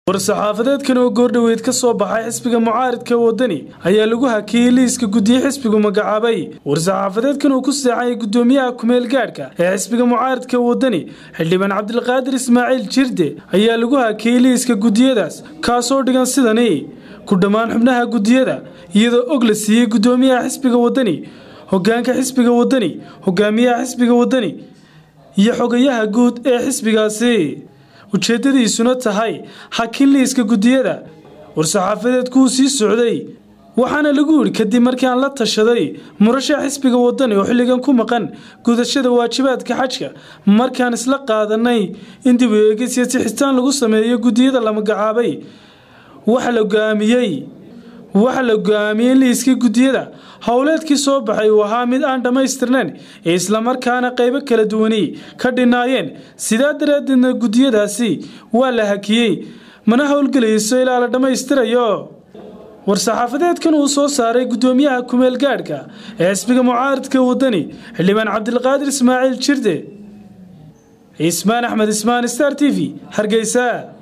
war-saxaafadeedkan oo goordhoweyd ka soo baxay xisbiga mucaaridka wadani ayaa lagu hakiyey liiska guddiye xisbigu magacaabay war-saxaafadeedkan uu ku seexayay guddoomiyaha kumeel gaadhka ee xisbiga mucaaridka wadani xildhibaan cabdilqaadir ismaaciil jirde ayaa lagu hakiyey liiska guddiyadaas kaasoo dhigan sidani ku dhammaan xubnaha guddiyada iyadoo og la siiyey guddoomiyaha xisbiga wadani hogaanka xisbiga wadani hogaamiyaha xisbiga wadani iyo xogayaha guud ee xisbigaasi ujeeddadiisuna tahay hakin liiska guddiyada war-saxaafadeedkuu sii socday waxaana lagu yidhi kadib markii aan la tashaday murashax xisbiga wadani oo xilligan ku maqan gudashada waajibaadka xajka markaan isla qaadanay in dib u eegis iyo sixitaan lagu sameeyo guddiyada la magacaabay waxa la go'aamiyey waxa la go-aamiyey liiskii guddiyada howleedkii soo baxay uu ahaa mid aan dhammaystirnayn ee islamarkaana qaybo kala duwani ka dhinaayeen sidaa daraaddeedna guddiyadaasi waa la hakiyey mana howlgelayso ilaa la dhammaystirayo war-saxaafadeedkan uu soo saaray guddoomiyaha kumeel gaadhka ee xisbiga mucaaridka wadani xildhibaan cabdilqaadir ismaaciil jirde cismaan axmed ismaan star t v hargeysa